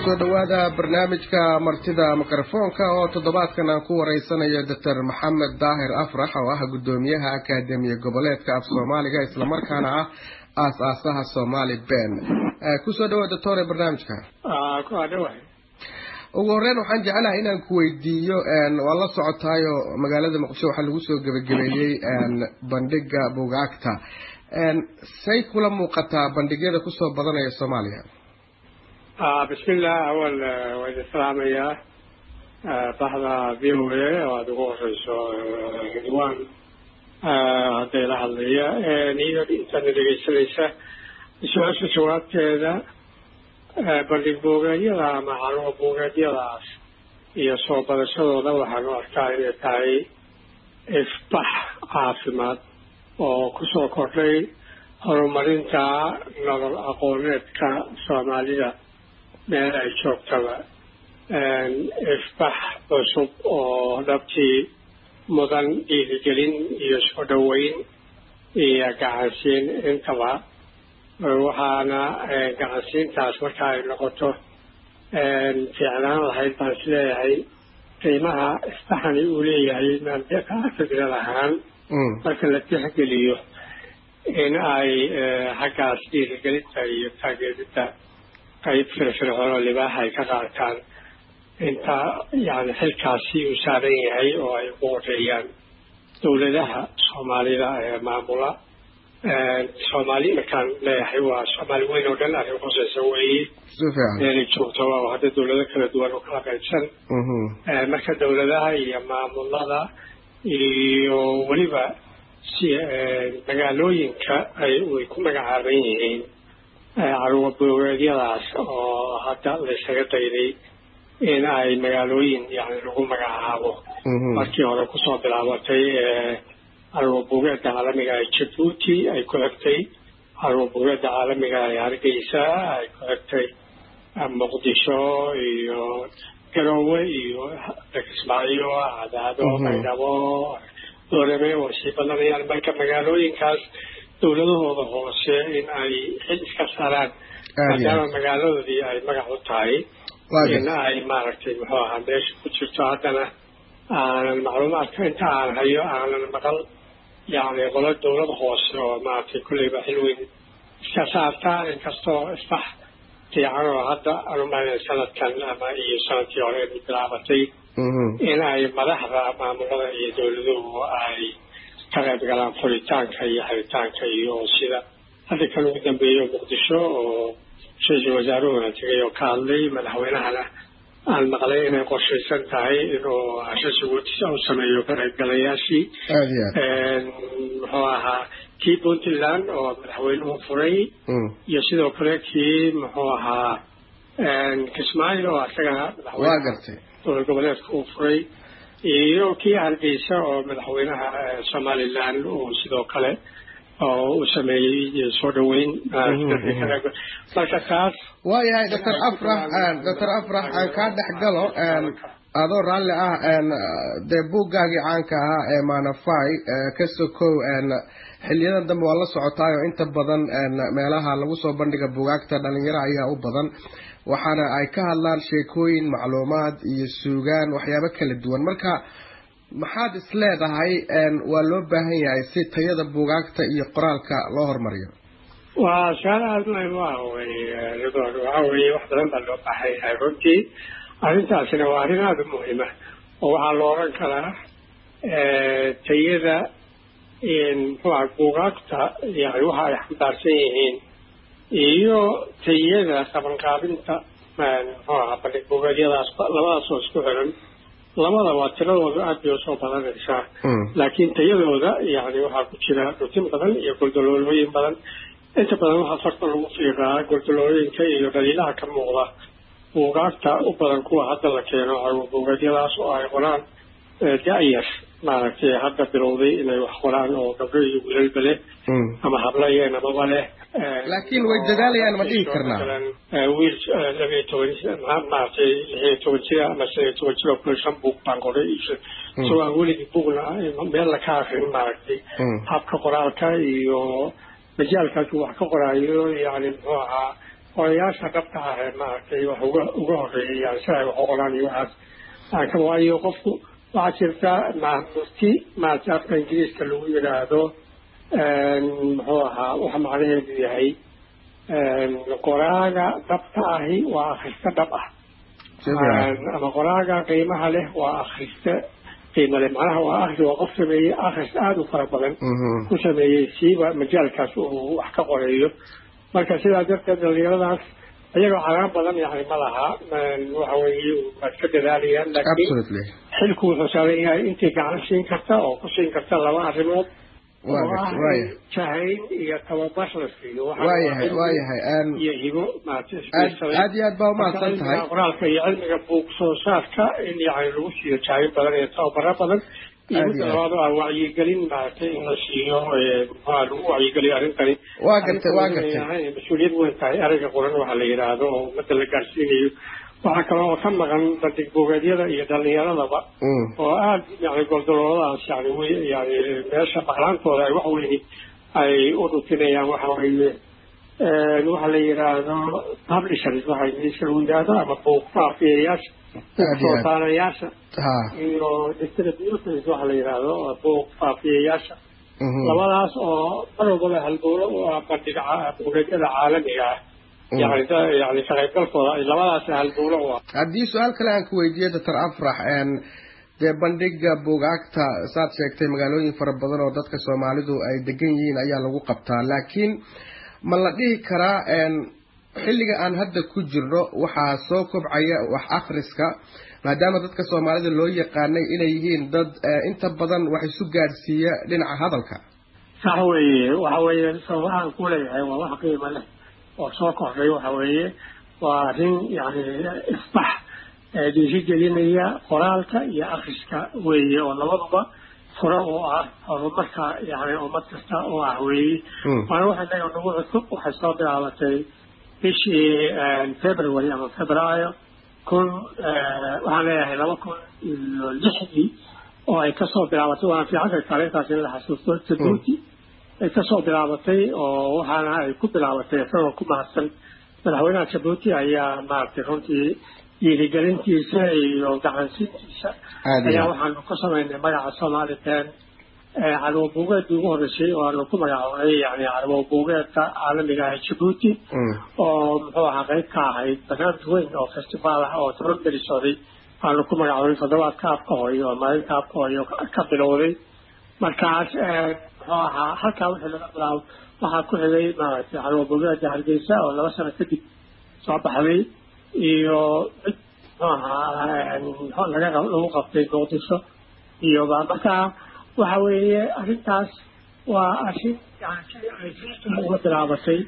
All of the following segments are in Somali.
kusoo dhowaada barnaamijka martida mikrofoonka oo toddobaadkan aan ku wareysanayo doctor maxamed daahir afrax oo ah guddoomiyaha akaademiya goboleedka af soomaaliga islamarkaana ah aas-aasaha somali ben kusoo dhawaad doctor ee barnaamijka ugu horeyn waxaan jeclahay inaan ku weydiiyo waa la socotaayo magaalada muqdisho waxaa lagu soo gebagabeeyey bandhiga bugaagta say kula muuqataa bandhigyada kusoo badanaya soomaaliya bismillah awal waa idin salaamayaa baxda v o a oo aada ugu horeyso ridwan hadday la hadlaya iyo intaadna dhegeysanaysa su-aasha jawaabteeda bandhig buugeedyada ama caruur buugeedyadaas iyo soo badashadooda waxaanu arkaa inay tahay ifbax caafimaad oo kusoo kordhay horumarinta nolol aqooneedka soomaalida meel ay joogtaba ifbax cusub oo dhabtii mudan dhiirigelin iyo soo dhoweyn iyo gacansiin intaba waxaana gacansiintaas marka ay noqoto fiicnaan lahayd baan is leeyahay qiimaha ifbaxani uu leeyahay maamfikrad ahaan marka la tixgeliyo in ay xaggaas dhiirigelinta iyo taageeridda qayb firfircoon oo libaaxa ay ka qaataan inta yani xilkaasi uu saaran yahay oo ay ugu horeeyaan dowladaha soomaalida ee maamula soomaali markaan leeyahay waa soomaali weyn oo dhan arrin khuseysa weeye meelay joogtaba oo hadda dowlado kala duwan oo kala qaybsan marka dowladaha iyo maamulada iyo weliba si magaalooyinka ay way ku magacaaban yihiin caruur buugeedyadaas oo hadda laysaga dayday in ay magaalooyin yani lagu magacaabo markii hore kusoo bilaabatay caruur buugeedda caalamiga ee jabuuti ay ku xigtay caruur buugeedda caalamiga ee hargeysa ay ku xigtay muqdisho iyo garoowe iyo kismaayo cadaado maydhabo doorame oo sii badanayaan marka magaalooyinkaas dowladahooda hoose in ay xil iska saaraan maadaama magaaladoodii ay magac u tahay in ay maaragtay muxuu ahaa meesha ku jirto haddana aanan macluumaadka inta aan hayo aanan maqal yani qolo dowlad hoose oo maaragtay kulleyba xil weyn iska saartaa inkastoo isbax fiican oo hadda anumaana sanadkan ama iyo sanadkii hore bilaabatay in ay madaxda maamulada iyo dowladuhu ay ka qayb galaan furitaanka iyo xiritaanka iyo sida hadda kan ugu dambeeyo muqdisho oo ra-iisul wasaaruhuna tegay oo ka hadlay madaxweynahana aan maqlay inay qorshaysan tahay inuu ashasuguutisa u sameeyo ka qaybgalayaashii muxuu ahaa kii puntland oo madaxweynuhu furay iyo sidoo kale kii muxuu ahaa kismaayo oo isagana madaxweyne dowlad goboleedka uu furay iyo kii hargeysa oo madaxweynaha somaliland uu sidoo kale oo uu sameeyey soo dhaweyn marka taas waayahay doctor afrax doctor afrax aan kaa dhex galo adoo raalli ah dee buuggaagii caanka ahaa ee manafai ka sokow xiliyadan dambe waa la socotaayo inta badan meelaha lagu soo bandhiga bugaagta dhalinyaro ayaa u badan waxaana ay ka hadlaan sheekooyin macluumaad iyo suugaan waxyaabo kala duwan marka maxaad is leedahay waa loo baahan yahay si tayada bugaagta iyo qoraalka loo horumariyo waa su-aal aada muhim u ah wey ridwan waxa weeye wax badan baa loo baahan yahay runtii arrintaasina waa arrin aada u muhima oo waxaa la oran karaa tayada muxuuha bugaagta yani waxa ay xambaarsan yihiin iyo tayada qabanqaabinta muxuu ahaa bandhig bugeedyadaas labadaas oo isku xiran labadaba tiradooda aada bay usoo badanaysaa laakiin tayadooda yani waxaa ku jira dhutin badan iyo goldaloolooyin badan inta badan waxaa farta lagu fiiqaa goldaloolooyinka iyo dhaliilaha ka muuqda buugaagta u badan kuwa hadda la keeno buugeedyadaas oo ay qoraan da-yar maaragtay hadda bilowday inay wax qoraan oo gabdho iyo wilalba leh ama hablo iyo namaba leh laakiin way dadaalayaan ma dhihi karnaa wiil labiyo toban maaragtay lixiyo toban jira ama shan iyo toban jira kule shan buug baan qoray isagoo aan weligii buugna meel la ka akrin maaragtay habka qoraalka iyo majaalkaas wax ka qoraayo yani muxuu ahaa qorayaasha dhabta ah ee maaragtay wax uga uga horeeyay yani si ay wax u qoraan iyo waxaas laakiin waayo qofku waxaa jirta mufti maaragtay afka ingiriiska lagu yidhaahdo muxuu ahaa waxa macnaheedu yahay qoraaga dhabta ahi waa akrista dhab ah ama qoraaga qiimaha leh waa akrista qiima leh macnaha waa akri waa qof sameeyey akris aada u fara badan ku sameeyey siiba majaalkaas uu wax ka qoreeyo marka sidaa darteed dhalinyaradaas iyagoo calaam badan yani ma laha waxa weeye waa iska dadaalayaan laakiin xilku wuxuu saaran yahay intii gacan siin karta oo ku siin karta laba arrimood jahayn iyo tababar la siiyo waayahay waayahay iyo hibo aad iyo aad baa umahadsan tahay qoraalka iyo cilmiga buug soo saarka in yani lagu siiyo jahayn badan iyo tababaro badan iyo midda labaad oo ah wacyigelin maaragtay in la siiyo maxaa lagu wacyigeliyo arrintani waa gartay waa gartay mas-uuliyad weyn tahay ereyga qoran waxa la yidhaahdo oo ummadda la gaarsiinayo waxaa kale oo ka maqan bandig bogeedyada iyo dhalinyaradaba oo aada yani goldalooladaas yani w yani meesha maqlaantooda ay wax weyni ay u dhutinayaan waxa weeye waxa la yidhaahdo publishers waxa ingiriiska lagu yidhaahdo ama buuq faafiyayaasha buuq soo saarayaasha iyo distributors waxa la yidhaahdo buuq faafiyayaasha labadaas oo mar walbaba halbowlo u ah bandhiga bogeedyada caalamiga ah yani yani kaqaybgalkooda labadaas halbowlo u ah haddii su-aal kale aan ku weydiiyo doctor afrax dee bandhiga buugaagta saad sheegtay magaalooyin fara badan oo dadka soomaalidu ay degan yihiin ayaa lagu qabtaa laakiin ma la dhihi karaa xilliga aan hadda ku jirno waxaa soo kobcaya wax akhriska maadaama dadka soomaalida loo yaqaanay inay yihiin dad inta badan wax isu gaadhsiiya dhinaca hadalka sax weeye waxa weeye sababahaan ku leeyahay waa wax qiimo leh oo soo kordhay waxa weeye waa arrin yani isbax dhiirigelinaya qoraalka iyo akriska weeye oo labaduba furo oo ah horumarka yani ummad kasta oo ah weeye waana waxa inaga nagu cusub waxay soo bilaabatay bishii february ama februaayo kun waxaan leeyahay laba kun iyo lixdii oo ay kasoo bilaabatay waana fiicanka taariikhdaas in la xasuusto jabuuti ay kasoo bilaabatay oo waxaana ay ku bilaabatay isagoo ku mahadsan madaxweynaha jabuuti ayaa maaragtay runtii dhiirigelintiisa iyo gacansiintiisa ayaa waxaanu ku samaynay magaca somalilan carwo buugeedii ugu horreysay oo aanu ku magacoonay yani carwo buugeedka caalamiga ah jabuuti oo muxuu ahaa qayb ka ahayd barnaamij weyn oo festivaal ah oo toban beri socday aanu ku magacoonay toddobaadka afka hooyo oo maalinta afka hooyo ka bilowday markaas muxuu ahaa halkaa wixii laga bilaabo waxaa ku xigay maaragtay carwo buugeeda hargeysa oo laba sano kadib soo baxday iyo mid muxuu ahaa laga lagu qabtay muqdisho iyo ba markaa waxa weeye arrintaas waa arrin yani sidii ay fiistu uga bilaabatay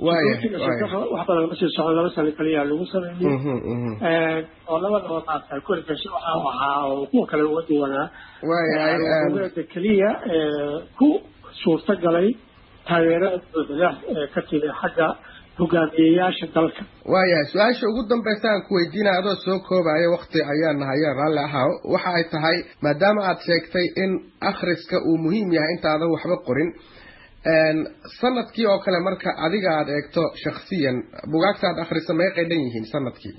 wax badan ma sii socon laba sano kaliya lagu sameeyey oo labadaba maarata kuligashi waxa u ahaa oo kuwa kale uga duwanaa waayahay keliya ku suurta galay taageerada buuxda ee ka timi xagga hogaamiyeyaasha dalka waayahay su-aasha ugu dambaysa aan ku weydiinaya adoo soo koobaya wakti ayaan nahayeen raalli ahaw waxa ay tahay maadaama aad sheegtay in akhriska uu muhiim yahay intaadan waxba qorin sanadkii oo kale marka adiga aada eegto shaksiyan bugaagta aad akhrisa may qaydhan yihiin sanadkii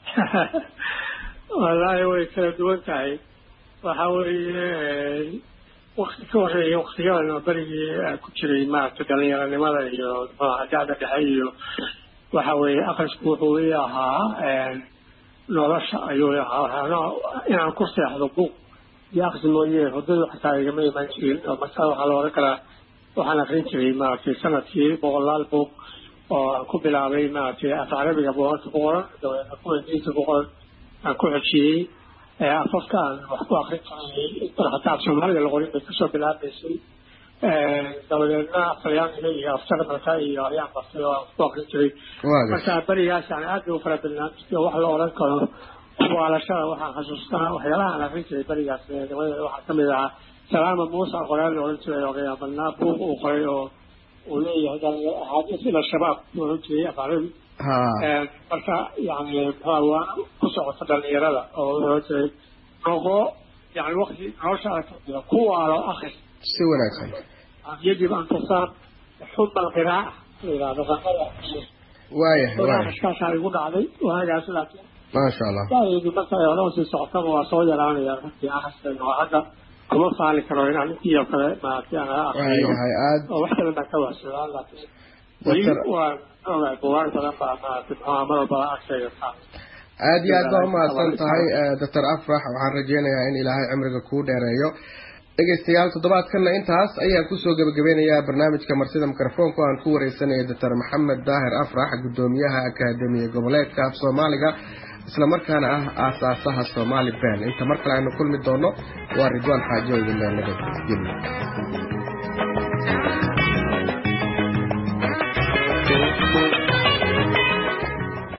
wallaahi way kala duwan tahay waxa weeye wakti ka horeeya waktiyadan berigii ku jiray maaragtay dhalinyaronimada iyo dacda dhexe iyo waxa weeye akrisku wuxuu ii ahaa nolosha ayuu ahaa inaan ku seexdo buug iyo akri mooye hurdadu xataa igama iman jirin oo markaa waxaa la oran karaa waxaan akrin jiray maaragtay sanadkii boqolaal buug oo aan ku bilaabay maaragtay af carabiga boqolka ku qoran dabeedna kuwa ingiriiska ku qoran aan ku xojiyey afafka aan wax ku akrin jiray intan xataa af soomaaliga la qorin bay kasoo bilaabaysay dabadeedna aftalyaaniga iyo afjarmalka iyo ayaan bartay oo aan ku akrin jiray marka berigaas yani aad bay u fara badnaan jirtay oo wax la oran karo waalashada waxaan xasuustaa waxyaalaha aan akrin jiray berigaas waxaa kamid ahaa salaama muusa qoraal la oran jiray oo qiyaambadnaa buug uu qoray oo uu leeyahay axaadiis ila shabaab oran jiray afcarabi marka yani waa ku socota dhalinyarada oo oran jiray noqo yani wakti nolosha jira ku waalo akris si wanaagsan yajib an tusaan xuma alqiraaca la yidhahdo qanada waayahay waaya barnaamijkaasaa igu dhacday waagaas laakiin maasha allah da'daydu marka ay hore usii socotaba waa soo yaraanaya runtii akhriskayga oo hadda kuma faali karo inaan intii oo kale maaragtay aan akriyo waayahay aad oo wax kale baan ka waasugaa laakiin weli Doctor- waa ogahay bugaag badan baa maaragtay muxuu mar walba agshayga saa aad iyo aad baa umahadsan tahay doctor afrax waxaan rajeynayaa in ilaahay cimriga kuu dheereeyo dhegeystayaal toddobaadkanna intaas ayaan kusoo gebagabeynayaa barnaamijka marsida mikrofoonka aan ku wareysanaya doctor maxamed daahir afrax gudoomiyaha akaademiya goboleedka af soomaaliga islamarkaana ah aasaasaha somali ben inta mar kale aynu kulmi doono waa ridwaan xaajo idin leenaga